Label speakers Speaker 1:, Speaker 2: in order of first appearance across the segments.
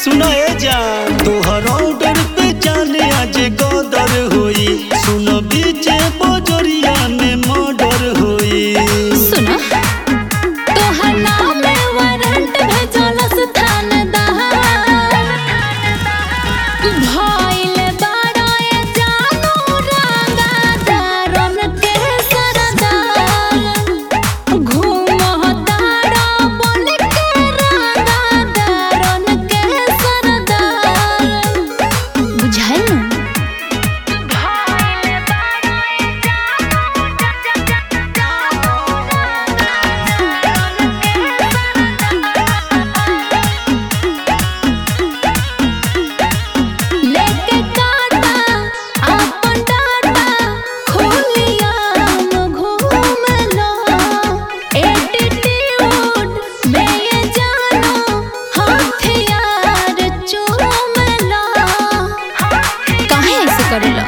Speaker 1: सुना ए जान तोहर ऑर्डर पे जाने आज गदर होई सुन बीचे बजरिया में मर्डर होई
Speaker 2: सुना तोहर नाम में वारंट भेजलस थानेदार भइल बाड़े जानू रंगादारन के सरदार घूमताड़ा बन के रंगादारन के सरदार बुझाइल लेके काटा आपन डाटा खोलिया घूम लो एटीट्यूड में ये जानो हथियार चूम लो काहे ऐसे करेला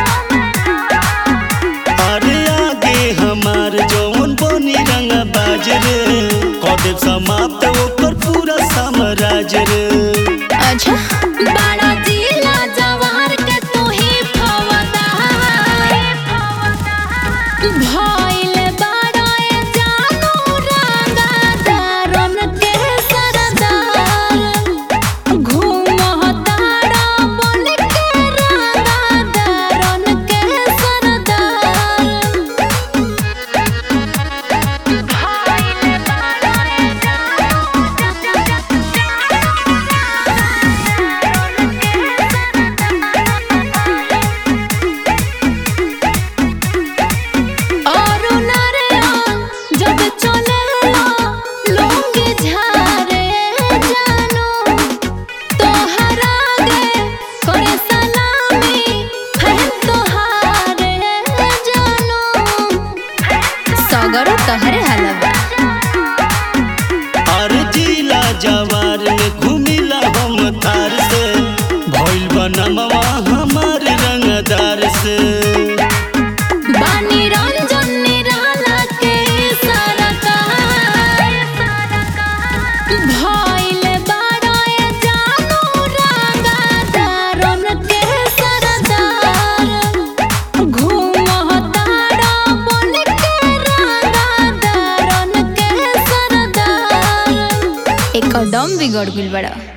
Speaker 1: अरे आगे हमार जौन बनी रंग बाजरे कदेव समाप्त ओकर पूरा साम्राज्य रे
Speaker 2: अच्छा बड़ा जिला जवार के तू ही फवदार भइल बाड़े जानू रंगादारन के सरदार घूमताड़ा बन के रंगादारन के सरदार और नारायण जब चलेला लोग झारे जानो तोहर आगे करे सलामी है तोहारे जानो सगरो तोहरे हलवा
Speaker 1: अरे जिला जवार में घूमिला हम थार से भइल बनमवा हमार रंगदार से
Speaker 2: बानी रंजन निराला के सरकार भइल बाड़े जानू रंगादारन के सरदार घूमताड़ा बन के रंगादारन के सरदार एकदम बिगड़ गइल बड़ा